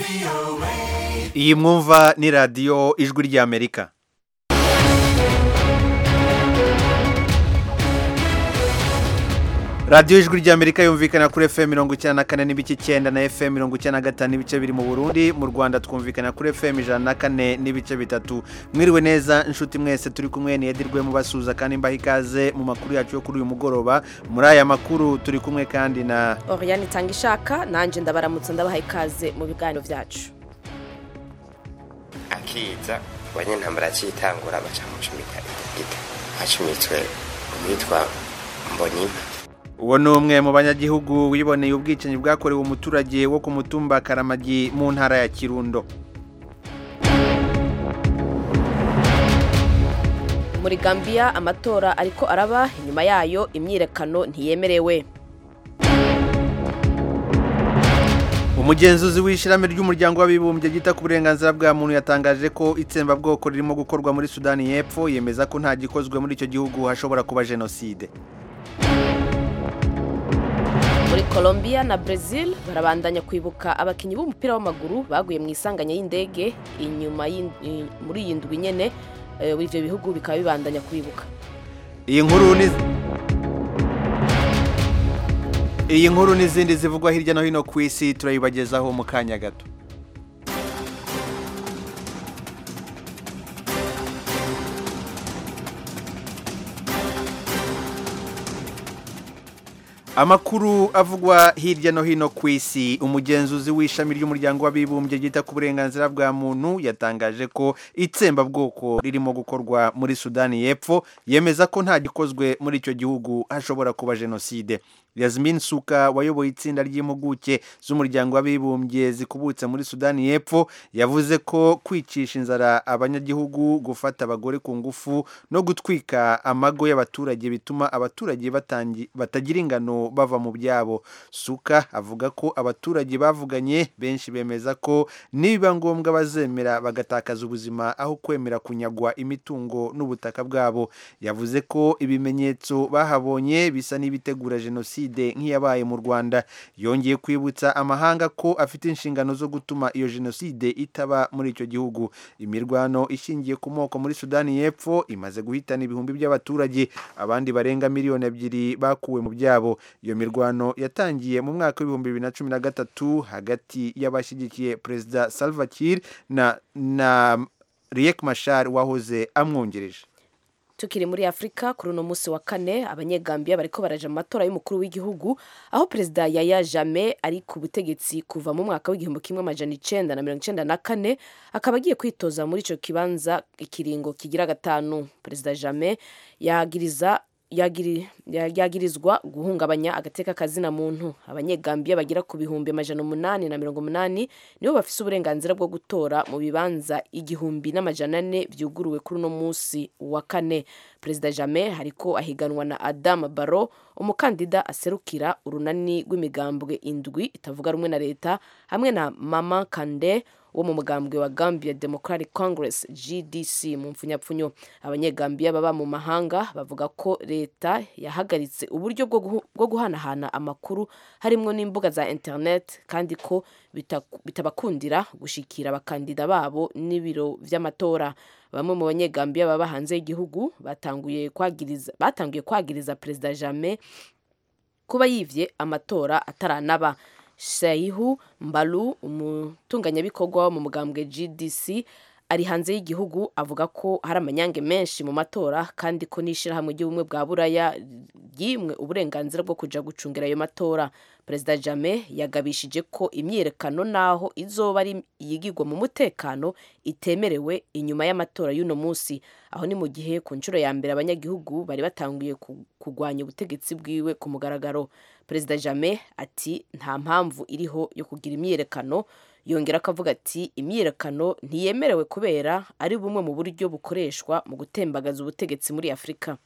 iyi mwumva ni radiyo ijwi ry'amerika radiyo ijwi ry'amerika yumvikana kuri fm mirongo icyenda na kane n'ibice icyenda na fm mirongo icyenda na gatanu n'ibice biri mu burundi mu rwanda twumvikana kuri fm ijana na kane n'ibice bitatu mwiriwe neza inshuti mwese turi kumwe niyedirwe mubasuhuza kandi mbaha ikaze mu makuru yacu yo kuri uyu mugoroba muri aya makuru turi kumwe kandi na Oriane itanga ishaka nanjye ndabaramutse ndabaha ikaze mu biganiro byacu akiza abanyentambara cyitangura baca mucumita igiti hacumitswe uwitwa mbonimpa uwo ni umwe mu banyagihugu wiboneye ubwicanyi bwakorewe umuturage wo ku mutumba karamagi mu ntara ya kirundo muri gambia amatora ariko araba inyuma yayo imyirekano ntiyemerewe umugenzuzi w'ishyirahamwe ry'umuryango w'abibumbye ryita ku burenganzira bwa muntu yatangaje ko itsembabwoko ririmo gukorwa muri sudani y'epfo yemeza ko nta gikozwe muri icyo gihugu hashobora kuba jenoside muri colombia na brazil barabandanya kwibuka abakinnyi b'umupira w'amaguru baguye mu isanganya y'indege inyuma y'in- i- muri iyi ndwi nyene eh, ibyo bihugu bikaba bibandanya kwibuka iyi nkuru ni iyi nkuru n'izindi zivugwa hirya no hino ku isi turayibagezaho mu kanya gato amakuru avugwa hirya no hino ku isi umugenzuzi w'ishami ry'umuryango w'abibumbye ryita ku burenganzira bwa muntu yatangaje ko itsembabwoko ririmo gukorwa muri sudani y'epfo yemeza ko nta gikozwe muri icyo gihugu hashobora kuba jenoside Yasmin Suka wayoboye itsinda ry'impuguke z'umuryango w'abibumbye zikubutse muri Sudani y'Epfo yavuze ko kwicisha inzara abanyagihugu gufata abagore ku ngufu no gutwika amago y'abaturage bituma abaturage batangi- batagira ingano bava mu byabo Suka avuga ko abaturage bavuganye benshi bemeza ko nibiba ngombwa bazemera bagatakaza ubuzima aho kwemera kunyagwa imitungo n'ubutaka bwabo yavuze ko ibimenyetso bahabonye bisa n'ibitegura jenoside nk'iyabaye mu rwanda yongeye kwibutsa amahanga ko afite inshingano zo gutuma iyo jenoside itaba muri icyo gihugu imirwano ishingiye ku moko muri sudani y'epfo imaze guhitana ibihumbi by'abaturage abandi barenga miliyoni ebyiri bakuwe mu byabo iyo mirwano yatangiye mu mwaka w'ibihumbi bibiri na cumi na gatatu hagati y'abashyigikiye perezida salva kiir na na riek mashar wahoze amwungirije tukiri muri afurika kuri uno munsi wa kane abanyegambiya bariko baraja mu matora y'umukuru w'igihugu aho perezida yaya jame ari ku butegetsi kuva mu mwaka w'igihumbi kimwe amajana icenda na mirongo icenda na kane akaba agiye kwitoza muri ico kibanza ikiringo kigira gatanu perezida jame yagiriza yagiri- ya- yagirizwa guhungabanya agateka kazina muntu abanyegambiya bagera ku bihumbi amajana umunani na mirongo umunani nibo bafise uburenganzira bwo gutora mu bibanza igihumbi n'amajana ane vyuguruwe kuri uno munsi wa kane perezida jame hariko ahiganwa na adam baro umukandida aserukira urunani rw'imigambwe indwi itavuga rumwe na leta hamwe na mama kande wo mu mugambwe wa Gambia Democratic Congress GDC mu mfunyapfunyo abanyegambiya baba mu mahanga bavuga ko leta yahagaritse uburyo bwo guhu- bwo guhanahana amakuru harimwo n'imbuga za internet kandi ko bitaku- bitabakundira gushikira abakandida babo n'ibiro vy'amatora bamwe mu banyegambiya baba hanze y'igihugu batanguye kwagiriza batanguye kwagiriza perezida Jammeh kuba yivye amatora ataranaba Shaihu Mbalu umutunganyabikorwa wo mu mugambwe GDC ari hanze y'igihugu avuga ko hari amanyange menshi mu matora kandi ko n'ishirahamwe ry'ubumwe bwa buraya ryimwe uburenganzira bwo kuja gucungira ayo matora perezida jame yagabishije ko imyiyerekano naho izoba ari iyigirwa mu mutekano itemerewe inyuma y'amatora y'uno munsi aho ni mu gihe ku nshuro ya mbere abanyagihugu bari batanguye ku- kurwanya ubutegetsi bwiwe ku mugaragaro perezida jame ati nta mpamvu iriho yo kugira imyiyerekano yongera akavuga ati imyiyerekano ntiyemerewe kubera ari bumwe mu buryo bukoreshwa mu gutembagaza ubutegetsi muri afurika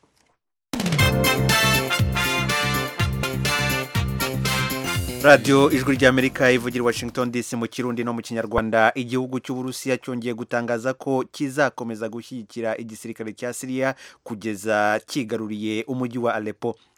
radiyo ijwi ry'amerika ivugira i washington dc mu kirundi no mu kinyarwanda igihugu cy'uburusiya cyongeye gutangaza ko kizakomeza gushyigikira igisirikare cya siriya kugeza kigaruriye umujyi wa alepo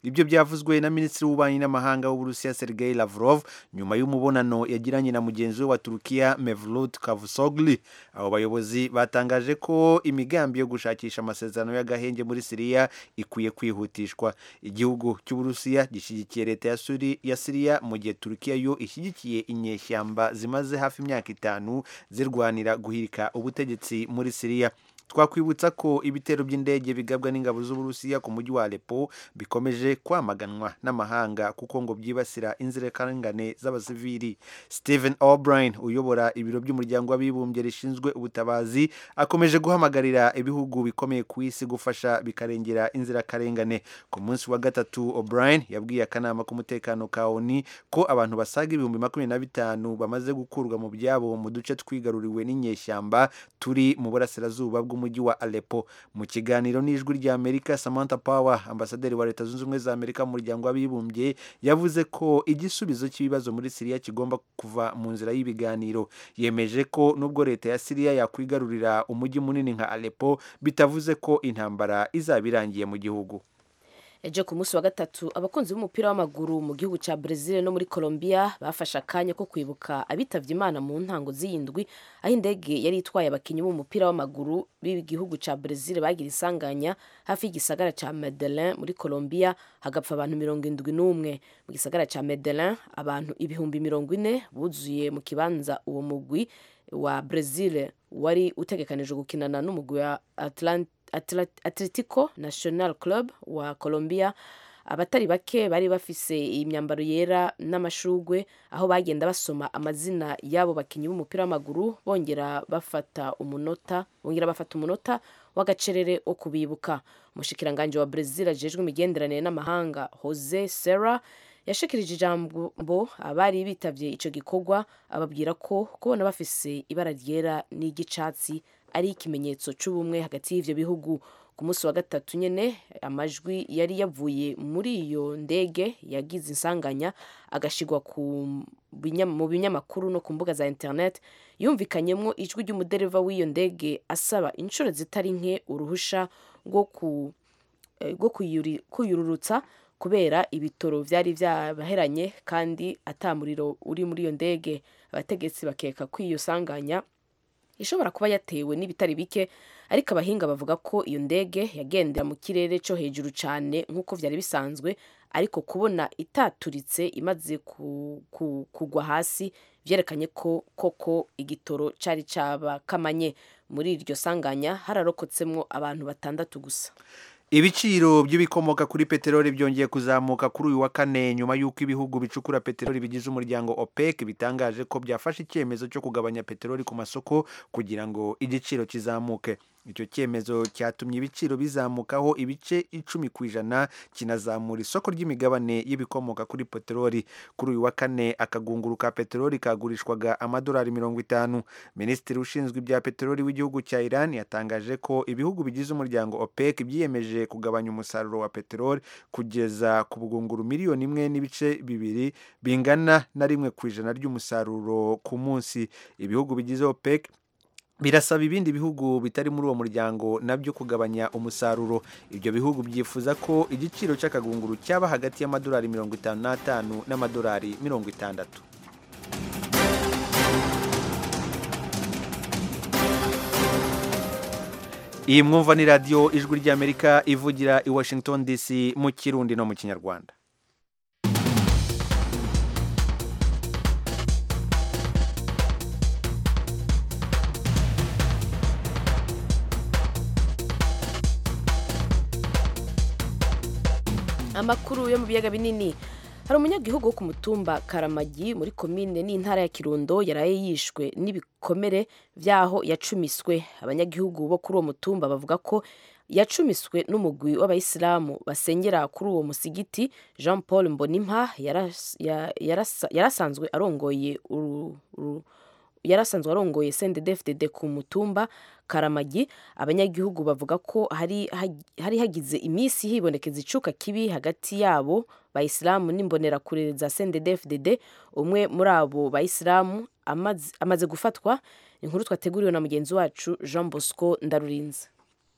ibyo byavuzwe na minisitiri w'ububanyi n'amahanga w'uburusiya sergei lavrov nyuma y'umubonano yagiranye na mugenzi we wa turukiya mevlut cavusoglu abo bayobozi batangaje ko imigambi yo gushakisha amasezerano y'agahenge muri siriya ikwiye kwihutishwa igihugu cy'uburusiya gishyigikiye leta ya, Suri, ya siriya mu gihe turukiya yo ishyigikiye inyeshyamba zimaze hafi imyaka itanu zirwanira guhirika ubutegetsi muri siriya twakwibutsa ko ibitero by'indege bigabwa n'ingabo z'uburusiya ku mujyi wa Aleppo bikomeje kwamaganwa n'amahanga kuko ngo byibasira inzirakarengane z'abasivili Stephen O'Brien uyobora ibiro by'umuryango w'abibumbye rishinzwe ubutabazi akomeje guhamagarira ibihugu bikomeye ku isi gufasha bikarengera inzirakarengane ku munsi wa gatatu O'Brien yabwiye akanama k'umutekano ka ONU ko abantu basaga ibihumbi makumyabiri na bitanu bamaze gukurwa mu byabo mu duce twigaruriwe n'inyeshyamba turi mu burasirazuba bw'u umujyi wa Aleppo mu kiganiro n'ijwi rya Amerika Samantha Power ambasaderi wa Leta Zunze Ubumwe za Amerika mu muryango w'abibumbye yavuze ko igisubizo cy'ibibazo muri Syria kigomba kuva mu nzira y'ibiganiro yemeje ko nubwo leta ya Syria yakwigarurira umujyi munini nka Aleppo bitavuze ko intambara izaba irangiye mu gihugu ejo ku munsi wa gatatu abakunzi b'umupira w'amaguru mu gihugu cya Brazil no muri Colombia bafashe akanya ko kwibuka abitavye Imana mu ntango z'indwi aho indege yari itwaye abakinnyi b'umupira w'amaguru b'igihugu cya Brazil bagira isanganya hafi y'igisagara cya Medellin muri Colombia hagapfa abantu mirongo indwi n'umwe mu gisagara cya Medellin abantu ibihumbi mirongo ine buzuye mu kibanza uwo mugwi wa Brazil wari utegekanijwe gukinana n'umugwi wa Atlanta Atletico National Club wa Colombia abatari bake bari bafise imyambaro yera n'amashugwe aho bagenda basoma amazina y'abo bakinnyi b'umupira w'amaguru bongera bafata umunota bongera bafata umunota w'agacerere wo kubibuka umushikiranganje wa Brazil ajejwe imigenderanire n'amahanga Jose Serra yashikirije ijambo abari bitavye ico gikorwa ababwira ko kubona bafise ibara ryera n'iry'icatsi ari ikimenyetso c'ubumwe hagati y'ivyo bihugu ku munsi wa gatatu nyene amajwi yari yavuye muri iyo ndege yagize insanganya agashigwa mu binyamakuru no ku mbuga za internet yumvikanyemwo ijwi ry'umudereva w'iyo ndege asaba inshuro zitari nke uruhusha rwo kuyururutsa kubera ibitoro vyari vyabaheranye kandi ata muriro uri muri iyo ndege abategetsi bakeka ko iyo sanganya ishobora kuba yatewe n'ibitari bike ariko abahinga bavuga ko iyo ndege yagendera mu kirere cyo hejuru cyane nk'uko byari bisanzwe ariko kubona itaturitse imaze kugwa hasi byerekanye ko koko igitoro cyari cyabakamanye muri iryo sanganya hararokotsemo abantu batandatu gusa ibiciro by'ibikomoka kuri peteroli byongeye kuzamuka kuri uyu wa kane nyuma y'uko ibihugu bicukura peteroli bigize umuryango OPEC bitangaje ko byafashe icyemezo cyo kugabanya peteroli ku masoko kugira ngo igiciro kizamuke icyo cyemezo cyatumye ibiciro bizamukaho ibice icumi ku ijana kinazamura isoko ry'imigabane y'ibikomoka kuri peteroli kuri uyu wa kane akagunguru ka peteroli kagurishwaga amadolari mirongo itanu minisitiri ushinzwe ibya peteroli w'igihugu cya iran yatangaje ko ibihugu bigize umuryango opec byiyemeje kugabanya umusaruro wa peteroli kugeza ku bugunguru miliyoni imwe n'ibice bibiri bingana na rimwe ku ijana ry'umusaruro ku munsi ibihugu bigize opec birasaba ibindi bihugu bitari muri uwo muryango nabyo kugabanya umusaruro ibyo bihugu byifuza ko igiciro cy'akagunguru cyaba hagati y'amadolari mirongo itanu n'atanu n'amadolari mirongo itandatu iyi mwumva ni radiyo ijwi ry'amerika ivugira i washington dc mu kirundi no mu kinyarwanda amakuru yo mu biyaga binini hari umunyagihugu wo ku mutumba karamagi muri komine n'intara ya kirundo yaraye yishwe n'ibikomere by'aho yacumiswe abanyagihugu bo kuri uwo mutumba bavuga ko yacumiswe n'umugwi w'abayisilamu basengera kuri uwo musigiti jean paul mbonimpa yarasanzwe arongoye yarasanzwe arongoye sendedefdede ku mutumba karamagi abanyagihugu bavuga ko hari hari hagize iminsi hibonekeza icuka kibi hagati yabo bayisilamu n'imbonerakure za sendedefdede umwe muri abo bayisilamu amaze, amaze gufatwa inkuru twateguriwe na mugenzi wacu jean bosco ndarurinze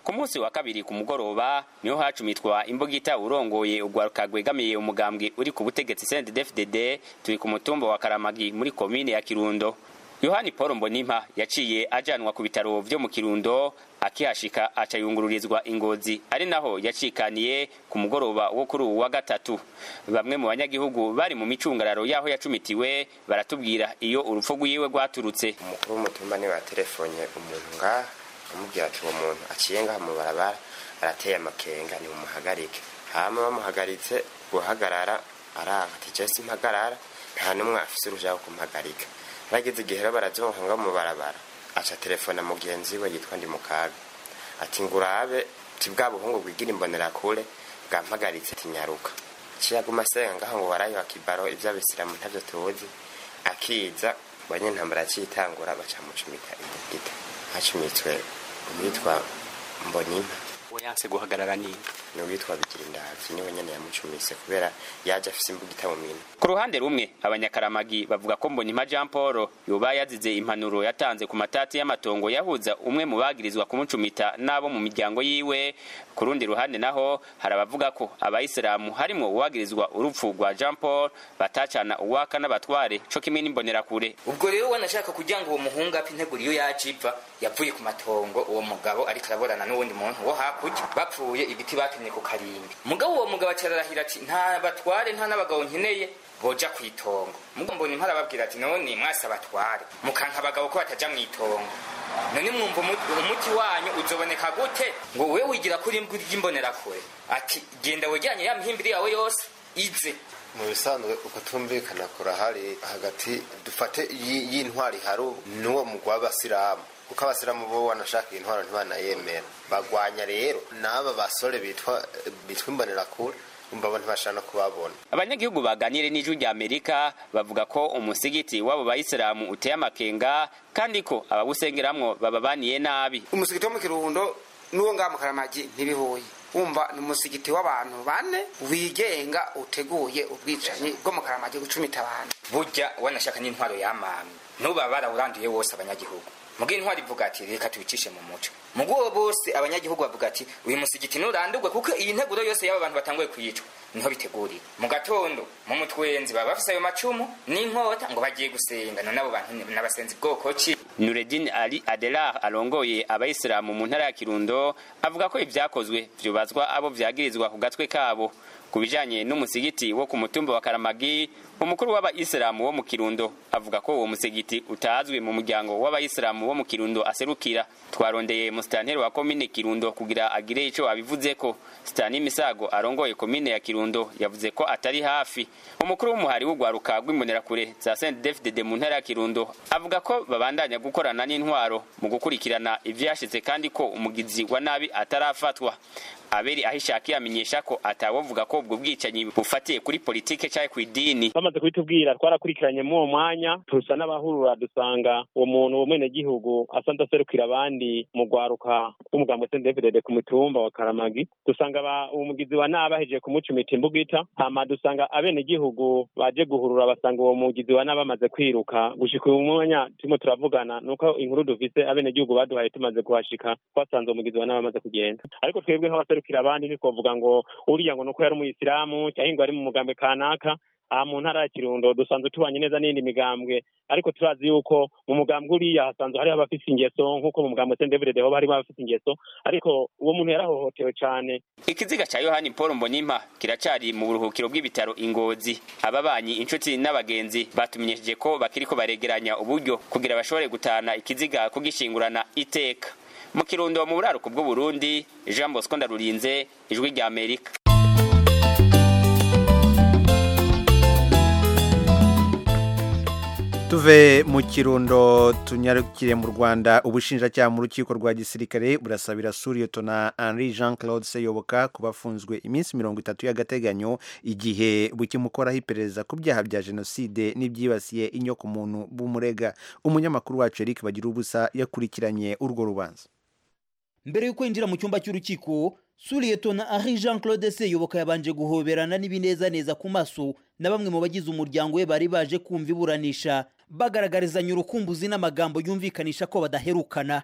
ku munsi wa kabiri ku mugoroba niho hacumitwa imbugita urongoye urwaruka rwegamiye umugambwe uri ku butegetsi CNDD-FDD turi ku mutumba wa Karamagi muri komine ya Kirundo yohani paul mbonimpa yaciye ajanwa ku bitaro vyo mu kirundo akihashika aca yungururizwa ingozi ari naho yacikaniye ku mugoroba wo kuri uwu wa gatatu bamwe mu banyagihugu bari mu micungararo y'aho yacumitiwe baratubwira iyo urupfu rwiwe rwaturutse umukuru w'umutumba niwe watelefonye umuntu ngaha amubwira ati uwo muntu aciye ngaha mu barabara arateye amakenga nimumuhagarike hama bamuhagaritse guhagarara aranga ati jesi mpagarara nta n'umwe afise uruja wo kumuhagarika bageze igihe rero barazonka ngo mu barabara aca telefona mugenzi we yitwa ndi mukaga ati ngurabe ti bwa buhungu bwigira imbonerakure bwampagaritse ati nyaruka ciyaguma asenga ngaho ngo warayo akibaro ivy'abisilamu ntavyo tuzi akiza banyentambara acitangura baca mucumita imbugita hacumitswe uwitwa mbonimpa uwo yanse guhagarara nini ni uwitwa bigira indavyi niwe nyene yamucumise kubera yaje afise imbugita mu minwe ku ruhande rumwe abanyakaramagi bavuga ko mbonimpa jean paul yoba yazize impanuro yatanze ku matati y'amatongo yahuza umwe mu bagirizwa kumucumita n'abo mu miryango yiwe ku rundi ruhande naho hari abavuga ko abayisilamu harimwo uwagirizwa urupfu rwa jean paul batacana uwaka n'abatware co kimwe n'imbonerakure ubwo rero wanashaka kugira ngo uwo muhungu apfa integuro iyo yaje iva yavuye ku matongo uwo mugabo ariko araborana n'uwundi muntu wo hakurya bapfuye igiti batemye ku karimbi mugabo uwo mugabo acararahira ati nta batware nta n'abagabo nkeneye boja ku itongo mugabo mbona impara babwira ati none mwasi abatware mukanka abagabo ko bataja mu itongo none mwumva umu- umuti wanyu uzoboneka gute ngo we wigira kuri imbwa ry'imbonerakure ati genda wegeranye ya mihimbiri yawe yose ize mu bisanzwe uko tumvikana kurahari hagati dufate yi- y'intwari hari n'uwo mugwa w'abasilamu kuko abasilamu bo wanashaka iyi ntwaro ntibanayemera bagwanya rero n'aba basore bitwa bitwa imbonerakure umva bo ntibashaka no kubabona abanyagihugu baganire n'ijwi rya amerika bavuga ko umusigiti w'abo bayisilamu uteye amakenga kandi ko abawusengeramwo bababaniye nabi umusigiti wo mu kirundo n'uwo ngaha mu karamagi ntibihuye wumva ni umusigiti w'abantu bane wigenga uteguye ubwicanyi bwo mu karamagi gucumita abantu burya wanashaka n'intwaro yamamye nuba barawuranduye wose abanyagihugu mugo intwaro ivuga ati reka tubicishe mu muco mugo bose abanyagihugu bavuga ati uyu musigiti nurandurwe kuko iyi nteguro yose y'aba bantu batanguye kuyicwa niho biteguriwe mu gatondo mu mutwenzi baba bafise ayo macumu n'inkota ngo bagiye gusenga none abo bantu ni- n'abasenzi bwoko ki nureddin ali adelar arongoye abayisilamu mu ntara ya kirundo avuga ko ivyakozwe vyubazwa abo vyagirizwa ku gatwe kabo ku bijanye n'umusigiti wo ku mutumba wa karamagi umukuru w'abayisilamu wo mu kirundo avuga ko uwo musigiti utazwi mu muryango w'abayisilamu wo mu kirundo aserukira twarondeye musitanteri wa komine kirundo kugira agire ico abivuzeko sitani misago arongoye komine ya kirundo yavuze ko atari hafi umukuru w'umuhari w'urwaruka rw'imbonerakure za sendefdd mu ntara ya kirundo avuga ko babandanya gukorana n'intwaro mu gukurikirana ivyashitse kandi ko umugizi wa nabi atarafatwa aberi ahishakiye amenyesha ko atawovuga ko ubwo bwicanyi bufatiye kuri politike canke kw'idini bamaze kubitubwira twarakurikiranye muri uwo mwanya tusa n'abahurura dusanga uwo muntu w'umwenegihugu asanzwe aserukira abandi mu rwaruka rw'umugambo sendefdd ku mutumba wa karamagi dusanga aba- uwo mugizi wa nabi ahejeje kumucumita imbugita hama dusanga abenegihugu baje guhurura basanga uwo mugizi wa nabi amaze kwiruka gushika uyu mwanya turimo turavugana nuko inkuru dufise abenegihugu baduhaye tumaze kuhashika twasanze uwo mugizi wa nabi amaze kugenda ariko twebwe nk'abaserukira abandi ntitwovuga ngo uriya ngo nuko yari umuyisilamu cyangwa ngo ari mu mugambwe kanaka aha mu ntara ya kirundo dusanzwe tubanye neza n'iyindi migambwe ariko turazi yuko mu mugambwe uriya hasanzwe hariho abafite ingeso nk'uko mu mugambwe sendevurede hoba harimo abafite ingeso ariko uwo muntu yarahohotewe cyane ikiziga ca yohani paul mbonimpa kiracari mu buruhukiro bw'ibitaro ingozi ababanyi inshuti n'abagenzi batumenyesheje ko bakiriko baregeranya uburyo kugira bashobore gutana ikiziga kugishingurana iteka mu kirundo mu buraruko bw'uburundi jean bosco ndarurinze ijwi rya amerika tuve mu kirundo tunyarukire mu rwanda ubushinjacyaha mu rukiko rwa gisirikare burasabira suriyotona henri jean claude seyoboka kuba afunzwe iminsi mirongo itatu y'agateganyo igihe bukimukoraho iperereza ku byaha bya jenoside n'ibyibasiye inyokomuntu b'umurega umunyamakuru wacu eric bagira ubusa yakurikiranye urwo rubanza mbere y'uko yinjira mu cyumba cy'urukiko suriyetona henri jean claude seyoboka yabanje guhoberana n'ibinezaneza ku maso na bamwe mu bagize umuryango we bari baje kumva iburanisha bagaragarizanya urukumbuzi n'amagambo yumvikanisha ko badaherukana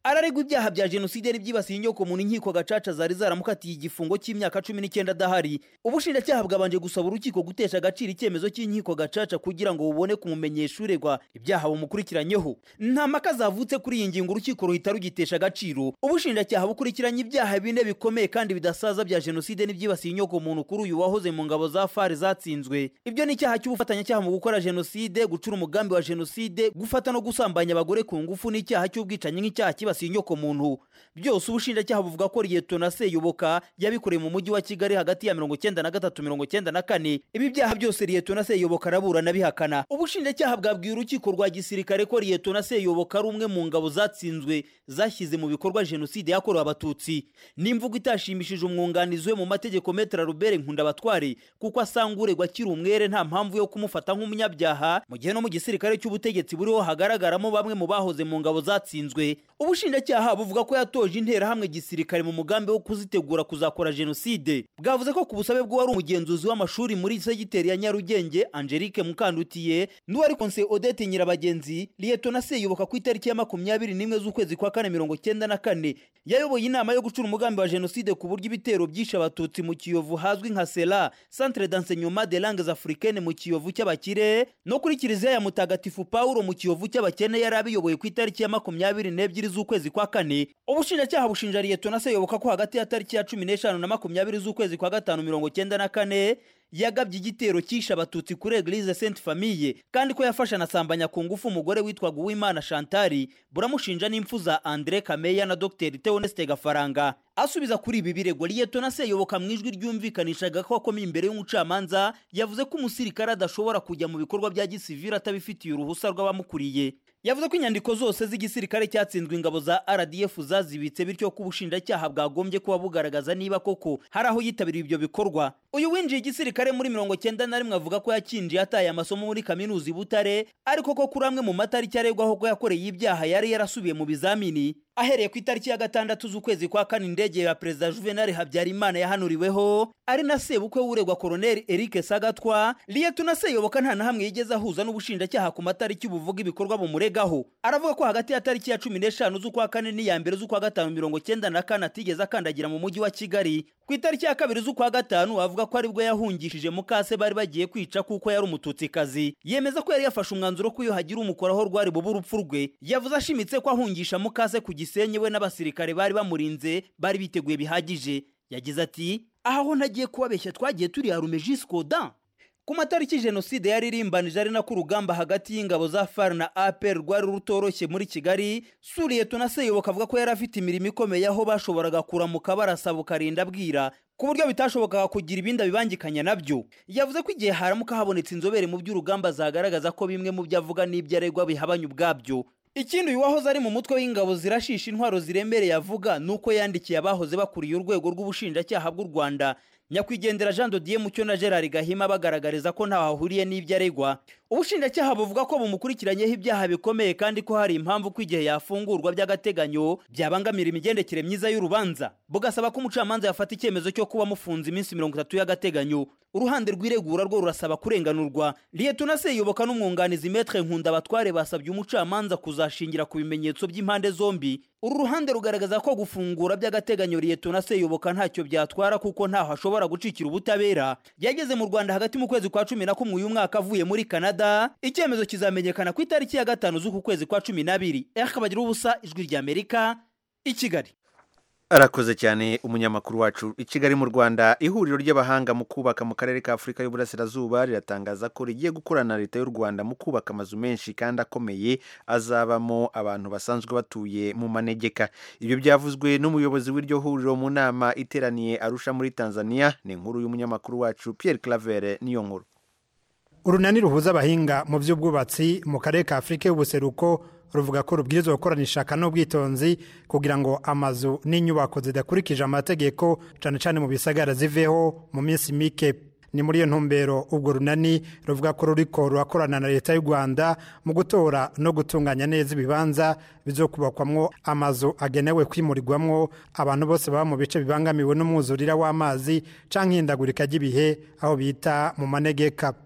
araregwa ibyaha bya jenoside n'ibyibasiye inyoko muntu inkiko gacaca zari zaramukatiye igifungo cy'imyaka cumi n'icyenda adahari ubushinjacyaha bwabanje gusaba urukiko gutesha agaciro icyemezo cy'inkiko gacaca kugira ngo bubone kumumenyesha uregwa ibyaha bumukurikiranyeho nta mpaka zavutse kuri iyi ngingo urukiko ruhita rugitesha agaciro ubushinjacyaha bukurikiranye ibyaha bine bikomeye kandi bidasaza bya jenoside n'ibyibasiye inyoko muntu kuri uyu wahoze mu ngabo za fari zatsinzwe ibyo ni icyaha cy'ubufatanyacyaha mu gukora jenoside gucura umugambi wa jenoside gufata no gusambanya abagore ku ngufu n'icyaha cy'ubwicanyi nk'icyaha kibasiye inyoko muntu byose ubushinjacyaha buvuga ko liyetona seyoboka yabikoreye mu mujyi wa kigali hagati ya mirongo cyenda na gatatu mirongo cyenda na kane ibi byaha byose liyetona seyoboka araburana bihakana ubushinjacyaha bwabwiye urukiko rwa gisirikare ko liyetona seyoboka ari umwe mu ngabo zatsinzwe zashyize mu bikorwa jenoside yakorewe abatutsi n'imvugo itashimishije umwunganizi we mu mategeko metra rubere nkundabatware kuko asanga uregwa akiri umwere nta mpamvu yo kumufata nk'umunyabyaha mu gihe no mu gisirikare cy'ubutegetsi buriho hagaragaramo bamwe mu bahoze mu ngabo zatsinzwe ubushinjacyaha buvuga ko yatoje interahamwe gisirikare mu mugambi wo kuzitegura kuzakora jenoside bwavuze ko ku busabe bw'uwari umugenzuzi w'amashuri muri segiteri ya nyarugenge angelique mukandutiye n'uwari konse odette nyirabagenzi liyetona seyoboka ku itariki ya makumyabiri n'imwe z'ukwezi kwa kane mirongo cyenda na kane yayoboye inama yo gucura umugambi wa jenoside ku buryo ibitero byishe abatutsi mu kiyovu hazwi nka sera centre d'enseignement de langues africaines mu kiyovu cy'abakire no kuri kiliziya ya mutagatifu paulo mu kiyovu cy'abakene yari abiyoboye ku itariki ya makumyabiri n'ebyiri z'ukwezi kwa kane ubushinjacyaha bushinja liyetona seyoboka ko hagati ya tariki ya cumi n'eshanu na makumyabiri z'ukwezi kwa gatanu mirongo cyenda na kane yagabye igitero cyishe abatutsi kuri eglise sainte famille kandi ko yafashe anasambanya ku ngufu umugore witwaga uwimana shantari buramushinja n'impfu za andre kameya na dr theoneste gafaranga asubiza kuri ibi birego liyetona seyoboka mu ijwi ryumvikanishaga ko akomeye imbere y'umucamanza yavuze ko umusirikare adashobora kujya mu bikorwa bya gisivili atabifitiye uruhusa rw'abamukuriye yavuze ko inyandiko zose z'igisirikare cyatsinzwe ingabo za rdf zazibitse bityo ko ubushinjacyaha bwagombye kuba bugaragaza niba koko hari aho yitabiriye ibyo bikorwa uyu winjiye igisirikare muri mirongo cyenda na rimwe avuga ko yakinjiye ataye amasomo muri kaminuza i butare ariko ko kuri amwe mu matariki aregwaho ko yakoreye ibyaha yari yarasubiye mu bizamini ahereye ku itariki ya gatandatu z'ukwezi kwa kane indege ya perezida juvenal habyarimana yahanuriweho ari na sebukwe w'uregwa koroneli eric sagatwa liyetuna seyoboka nta na hamwe yigeze ahuza n'ubushinjacyaha ku matariki buvuga ibikorwa bumuregaho aravuga ko hagati ya tariki ya cumi n'eshanu z'ukwa kane n'iya mbere z'ukwa gatanu mirongo cyenda na kane atigeze akandagira mu mujyi wa kigali ku itariki ya kabiri z'ukwa gatanu avuga ko aribwo yahungishije mukase bari bagiye kwica kuko yari umututsikazi yemeza ko yari yafashe umwanzuro ko iyo hagira umukoraho rwari bube urupfu rwe yavuze ashimitse ko ahungisha mukase ku gisenyi we n'abasirikare bari bamurinze bari biteguye bihagije yagize ati aha ho ntagiye kubabeshya twagiye turi harume jisikoda ku matariki jenoside yari irimbanije ari nako urugamba hagati y'ingabo za far na apr rwari rutoroshye muri kigali suriyeto na seyoboka avuga ko yari afite imirimo ikomeye aho bashoboraga kuramuka barasaba ukarinda bwira ku buryo bitashobokaga kugira ibindi abibangikanya nabyo yavuze ko igihe haramuka habonetse inzobere mu by'urugamba zagaragaza ko bimwe mu byo avuga n'ibyo aregwa bihabanye ubwabyo ikindi uyu wahoze ari mu mutwe w'ingabo zirashisha intwaro ziremereye avuga ni uko yandikiye abahoze bakuriye urwego rw'ubushinjacyaha bw'u rwanda nyakwigendera jean dodier mucyo na gerard gahima bagaragariza ko ntaho ahuriye n'ibyo aregwa ubushinjacyaha buvuga ko bumukurikiranyeho ibyaha bikomeye kandi ko hari impamvu ko igihe yafungurwa by'agateganyo byabangamira imigendekere myiza y'urubanza bugasaba ko umucamanza yafata icyemezo cyo kuba amufunze iminsi mirongo itatu y'agateganyo uruhande rw'iregura rwo rurasaba kurenganurwa liyetuna seyoboka n'umwunganizi metre nkunda abatware basabye umucamanza kuzashingira ku bimenyetso by'impande zombi uru ruhande rugaragaza ko gufungura by'agateganyo liyetuna seyoboka ntacyo byatwara kuko ntaho ashobora gucikira ubutabera yageze mu rwanda hagati mu kwezi kwa cumi na kumwe uyu mwaka avuye muri canada icyemezo kizamenyekana ku itariki ya gatanu z'uku kwezi kwa cumi n'abiri akabagira ubusa ijwi ry'amerika i kigali arakoze cyane umunyamakuru wacu i kigali mu rwanda ihuriro ry'abahanga mu kubaka mu karere ka afurika y'uburasirazuba riratangaza ko rigiye gukorana na leta y'u rwanda mu kubaka amazu menshi kandi akomeye azabamo abantu basanzwe batuye mu manegeka ibyo byavuzwe n'umuyobozi w'iryo huriro mu nama iteraniye arusha muri tanzania ni inkuru y'umunyamakuru wacu pierre claver niyo nkuru urunani ruhuza abahinga mu by'ubwubatsi mu karere ka afurika y'ubuseruko ruvuga ko rubwirizwa gukorana ishaka n'ubwitonzi kugira ngo amazu n'inyubako zidakurikije amategeko cyane cyane mu bisagara ziveho mu minsi mike ni muri iyo ntumbero ubwo runani ruvuga ko ruriko rurakorana na leta y'u rwanda mu gutora no gutunganya neza ibibanza bizokubakwamwo amazu agenewe kwimurirwamwo abantu bose baba mu bice bibangamiwe n'umwuzurira w'amazi canke ihindagurika ry'ibihe aho bita mu manegeka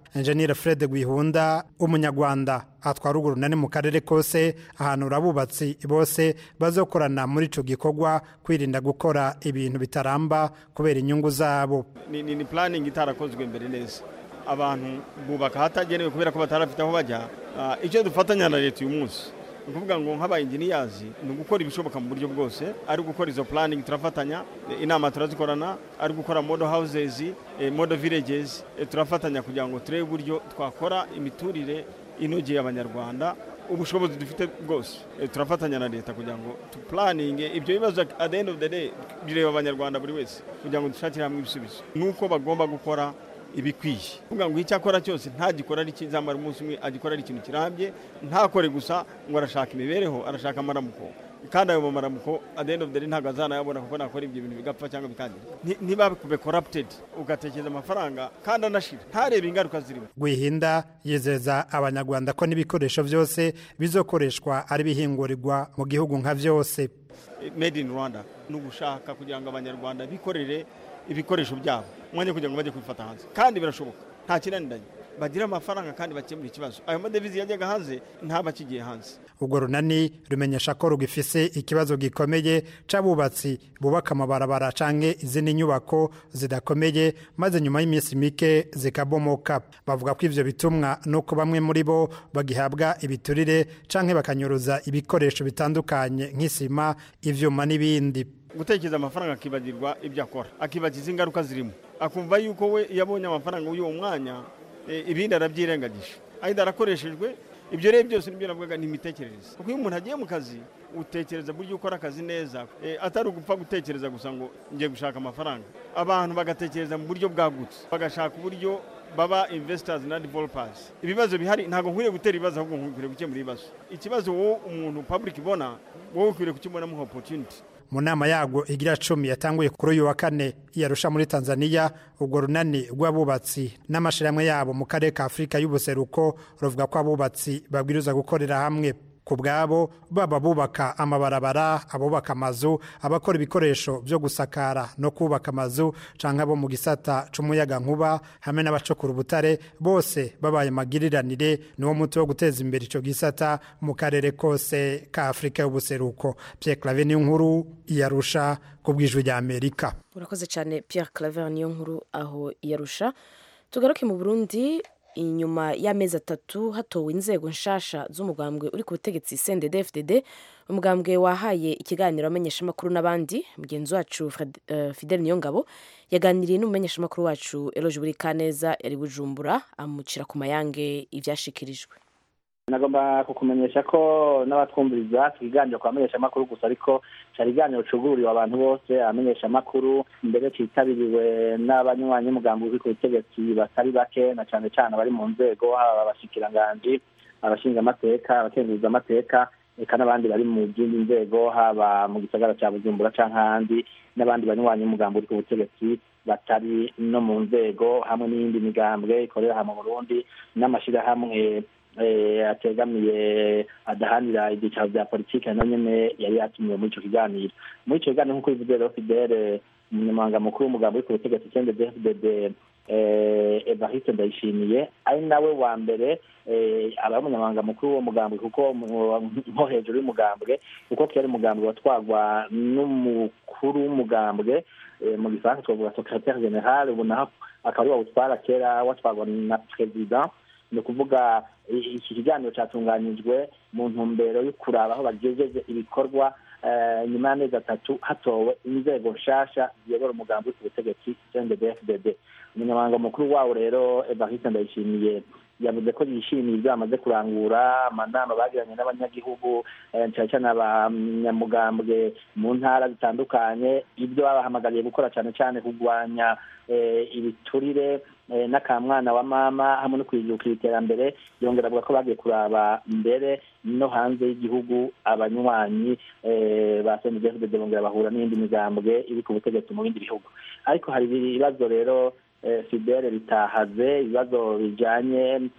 enjeniyeri fred gwihunda umunyarwanda atwara urwo runani mu karere kose ahantu abubatsi bose bazokorana muri icyo gikorwa kwirinda gukora ibintu bitaramba kubera inyungu zabo ni, ni, ni planning itarakozwe mbere neza abantu bubaka hatagenewe kubera ko batarafite aho bajya uh, icyo dufatanya na leta uyu munsi ni ukuvuga ngo nk'abayinginiyazi ni ugukora ibishoboka mu buryo bwose ari gukora izo planning turafatanya inama turazikorana ari gukora model houses eh, model villages eh, turafatanya kugira ngo turebe uburyo twakora imiturire inogeye abanyarwanda ubushobozi dufite bwose eh, turafatanya na leta kugira ngo tupulaninge ibyo bibazo at the end of the day bireba abanyarwanda buri wese kugira ngo dushakire hamwe ibisubizo nuko bagomba gukora ibikwiye kuvuga ngo icyo akora cyose ntagikora ari kizamara umunsi umwe agikora ari ikintu kirambye ntakore gusa ngo arashaka imibereho arashaka amaramuko kandi ayo mamaramuko at the end of the day ntabwo azanayabona kuko nakora ibyo bintu bigapfa cyangwa bikangira ntibakube corrupted ugatekereza amafaranga kandi anashira ntarebe ingaruka zirimo gwihinda yizeza abanyarwanda ko n'ibikoresho byose bizokoreshwa ari bihingurirwa mu gihugu nka byose made in rwanda ni ugushaka kugira ngo abanyarwanda bikorere ibikoresho byabo umwanya kugira ngo bajye kubifata hanze kandi birashoboka nta kinaniranye bagira amafaranga kandi bakemura ikibazo ayo madevizi yajyaga hanze ntaba akigiye hanze urwo runani rumenyesha ko rugifise ikibazo gikomeye c'abubatsi bubaka amabarabara canke izindi nyubako zidakomeye maze nyuma y'iminsi mike zikabomoka bavuga ko ivyo bitumwa nuko bamwe muri bo bagihabwa ibiturire canke bakanyuruza ibikoresho bitandukanye nk'isima ivyuma n'ibindi gutekereza amafaranga akibagirwa ibyo akora akibagiza ingaruka zirimo akumva yuko we iyo abonye amafaranga y'uwo mwanya ibindi arabyirengagije ahita arakoreshejwe ibyo rero byose nibyo navugaga ni imitekerereze kuko iyo umuntu agiye mu kazi utekereza buryo ukora akazi neza atari ugupfa gutekereza gusa ngo ngiye gushaka amafaranga abantu bagatekereza mu buryo bwagutse bagashaka uburyo baba investors na developers ibibazo bihari ntabwo nkwiriye gutera ibibazo ahubwo nkwiriye gukemura ibibazo ikibazo wowe umuntu public ibona wowe ukwiriye kukibonamo opportunity mu nama yago igira cumi yatanguye kuri uyu wa kane yarusha muri tanzania urwo runani rw'abubatsi n'amashyirahamwe yabo mu karere ka afurika y'ubuseruko ruvuga ko abubatsi babwiriza gukorera hamwe ku bwabo baba bubaka amabarabara abubaka amazu abakora ibikoresho byo gusakara no kubaka amazu cyangwa abo mu gisata cy'umuyaga nkuba hamwe n'abacukura ubutare bose babaye magiriranire niwo muti wo guteza imbere icyo gisata mu karere kose ka afurika y'ubuseruko Pierre clave niyo nkuru iyarusha ku bwijwi rya amerika urakoze cyane Pierre clave niyo nkuru aho iyarusha tugaruke mu burundi inyuma y'amezi atatu hatowe inzego nshasha z'umugambwe uri ku butegetsi CNDD-FDD umugambwe wahaye ikiganiro amenyeshamakuru n'abandi mugenzi wacu Fidel Niyongabo yaganiriye n'umumenyeshamakuru wacu Eloge Burikaneza yari bujumbura amucira ku mayange ivyashikirijwe nagomba kukumenyesha ko n'abatwumviriza ikiganiro kwa amenyeshamakuru gusa ariko cyari ikiganiro cugururiwe abantu bose amenyeshamakuru mbere cyitabiriwe n'abanywanyi umugambi uri ku butegetsi batari bake na cyane cyane abari mu nzego haba abashikiranganji abashingamateka abakenguza amateka eka n'abandi bari mu zindi nzego haba mu gisagara cya bujumbura cyangwa ahandi n'abandi banywanyi umugambi uri ku butegetsi batari no mu nzego hamwe n'iyindi migambwe ikorera aha mu burundi n'amashyirahamwe ategamiye adahanira ibyicaro bya politiki na nyine yari yatumiwe muri icyo kiganiro muri icyo kiganiro nk'uko bivuze rero fidele umunyamabanga mukuru w'umugambi uri ku butegetsi cyangwa dfdd evariste ndayishimiye ari nawe wa mbere aba umunyamabanga mukuru w'uwo mugambwe kuko nko hejuru y'umugambwe kuko kera umugambwe watwagwa n'umukuru w'umugambwe mu gifaransa twavuga secretaire general ubu naho akaba ari wawutwara kera watwagwa na perezida ni ukuvuga iki kiganiro cyatunganyijwe mu ntumbero yo kuraba aho bagejeje ibikorwa nyuma y'amezi atatu hatowe inzego nshasha ziyobora umugambi ku butegetsi cndbfdd umunyamabanga mukuru wawo rero evariste ndayishimiye yavuze ko yishimiye ibyo bamaze kurangura amanama bagiranye n'abanyagihugu cyane cyane abanyamugambwe mu ntara zitandukanye ibyo babahamagariye gukora cyane cyane kurwanya ibiturire n'akamwana wa mama hamwe no kwijukira iterambere yongera avuga ko bagiye kuraba mbere no hanze y'igihugu abanywanyi ba cndfdd bongera bahura n'iyindi migambwe iri ku butegetsi mu bindi bihugu ariko hari ibibazo rero fidele bitahaze ibibazo bijyanye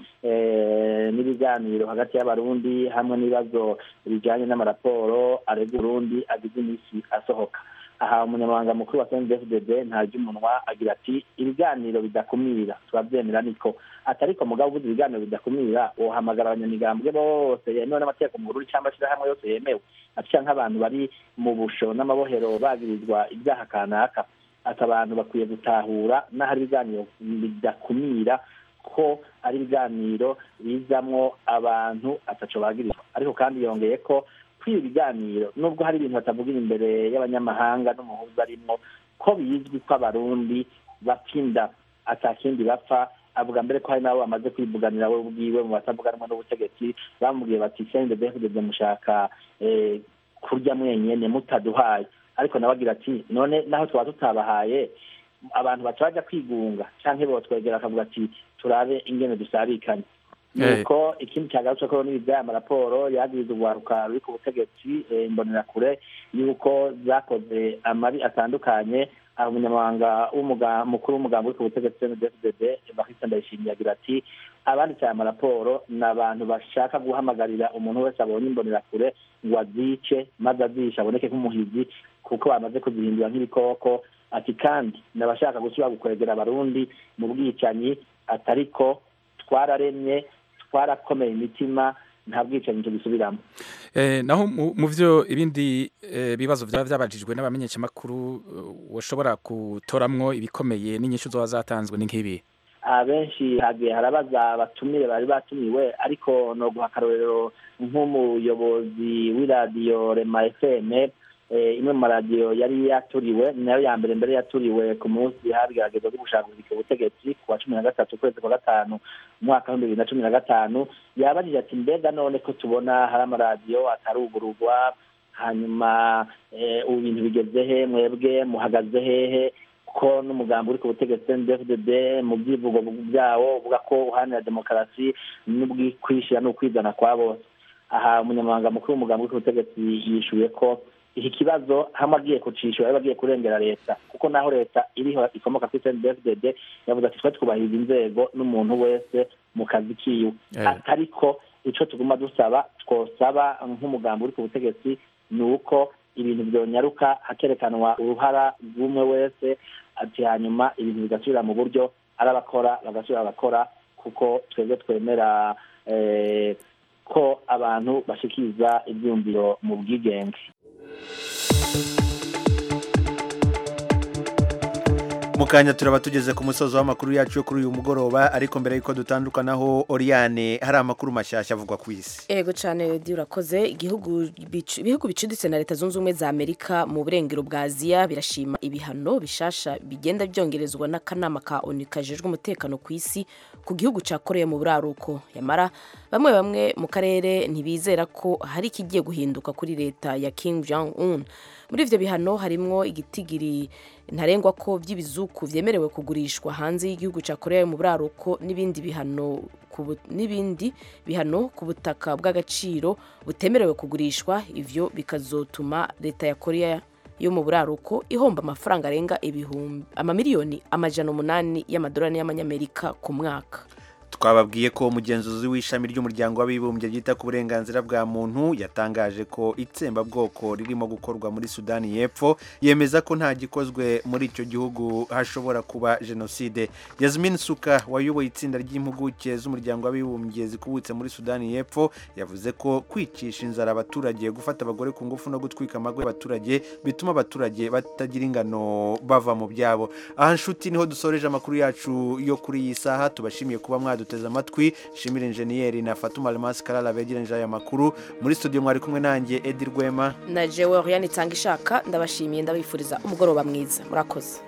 n'ibiganiro hagati y'abarundi hamwe n'ibibazo bijyanye n'amaraporo arega urundi agize iminsi asohoka aha umunyamabanga mukuru wa cndfdd ntarya umunwa agira ati ibiganiro bidakumira turabyemera niko atariko mugabo ubuze ibiganiro bidakumira wohamagara abanyamigambwe bose yemewe n'amategeko mu bururi cyangwa amashirahamwe yose yemewe aca nk'abantu bari mu busho n'amabohero bagirizwa ibyaha kanaka ati abantu bakwiye gutahura n'ahari ibiganiro bidakumira ko ari ibiganiro bizamwo abantu ataco bagirizwa ariko kandi yongeye ko kwiba ibiganiro nubwo hari ibintu batavugira imbere y'abanyamahanga n'umuhuza arimwo ko bizwi ko abarundi bapinda atakindi bapfa avuga mbere ko hari n'abo bamaze kwivuganira we ubwiwe mu batavuganwa n'ubutegetsi bamubwiye bati sende defudede mushaka kurya mwenyene mutaduhaye ariko nawe agira ati none naho twaba tutabahaye abantu baca baja kwigunga canke botwegera akavuga ati turabe ingene dusabikanye nuko ikindi cyagarutse ko n'ibi by'aya maraporo yagiriza urwaruka ruri ku butegetsi imbonerakure yuko zakoze amabi atandukanye umunyamabanga mukuru w'umugambi uri ku butegetsi cndfdd bakista ndayishimiye agira ati abanditse aya maraporo ni abantu bashaka guhamagarira umuntu wese abonye imbonerakure ngo azice maze azishe aboneke nk'umuhizi kuko bamaze kuzihindura nk'ibikoko ati kandi ni abashaka gusubira gukwegera abarundi mu bwicanyi atariko twararemye twarakomeye imitima nta bwicanyi tugisubiramo naho mu byo ibindi bibazo byaba byabajijwe n'abamenyeshamakuru washobora gutoramwo ibikomeye n'inyishu zoba zatanzwe ni nk'ibi abenshi hagiye harabaza abatumire bari batumiwe ariko no guha akarorero nk'umuyobozi w'iradiyo rema fm imwe mu maradiyo yari yaturiwe nayo ya mbere mbere yaturiwe ku munsi habigaragaza byo gushaka ubutegetsi ku wa cumi na gatatu ukwezi kwa gatanu umwaka w'ibihumbi bibiri na cumi na gatanu yabajije ati mbega none ko tubona hari amaradiyo atarugururwa hanyuma ubu bintu bigeze he mwebwe muhagaze hehe ko n'umugambi uri ku butegetsi ndfdd mu byivugo byawo uvuga ko uharanira demokarasi n'ubwikwishyira n'ukwizana kwa bose aha umunyamabanga mukuru w'umugambi uri ku butegetsi yishuye ko iki kibazo hamwe agiye kucishura yaba agiye kurengera leta kuko naho leta iriho ikomoka kuri cndfdd yavuze ati twe twubahiriza inzego n'umuntu wese mu kazi kiwe ariko icyo tuguma dusaba twosaba nk'umugambi uri ku butegetsi ni uko ibintu byonyaruka hakerekanwa uruhara rw'umwe wese ati hanyuma ibintu bigasubira mu buryo ari abakora bagasubira bagakora kuko twebwe twemera ko abantu bashikiriza ibyumviro mu bwigenge mu kanya turaba tugeze ku musozo w'amakuru yacu yo kuri uyu mugoroba ariko mbere y'uko dutandukanaho Oriane hari amakuru mashyashya avugwa ku isi ego cyane redi urakoze igihugu ibihugu bicuditse na leta zunze ubumwe za amerika mu burengero bwa aziya birashima ibihano bishasha bigenda byongerezwa n'akanama ka onu kajejwe umutekano ku isi ku gihugu cya korea mu buraruko yamara bamwe bamwe mu karere ntibizera ko hari ikigiye guhinduka kuri leta ya Kim Jong Un muri ivyo bihano harimwo igitigiri ntarengwa ko by'ibizuku vyemerewe kugurishwa hanze y'igihugu cya korea mu buraruko n'ibindi bihano n'ibindi bihano ku butaka bw'agaciro butemerewe kugurishwa ivyo bikazotuma leta ya korea yo mu buraruko ihomba amafaranga arenga ibihumbi amamiliyoni amajana umunani y'amadolari y'amanyamerika ku mwaka twababwiye ko umugenzuzi w'ishami ry'umuryango w'abibumbye ryita ku burenganzira bwa muntu yatangaje ko itsembabwoko ririmo gukorwa muri sudani y'epfo yemeza ko nta gikozwe muri icyo gihugu hashobora kuba jenoside yasmin suka wayoboye itsinda ry'impuguke z'umuryango w'abibumbye zikubutse muri sudani y'epfo yavuze ko kwicisha inzara abaturage gufata abagore ku ngufu no gutwika amagwe y'abaturage bituma abaturage batagira ingano bava mu byabo aha nshuti niho dusoreje amakuru yacu yo kuri iyi saha tubashimiye kuba mwadutse duteze amatwi shimira injeniyeri na fatuma almasi karara begereje aya makuru muri studio mwari kumwe nanjye edi rwema na jewe oriane itanga ishaka ndabashimiye ndabifuriza umugoroba mwiza murakoze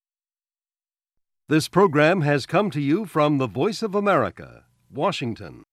This program has come to you from the Voice of America, Washington.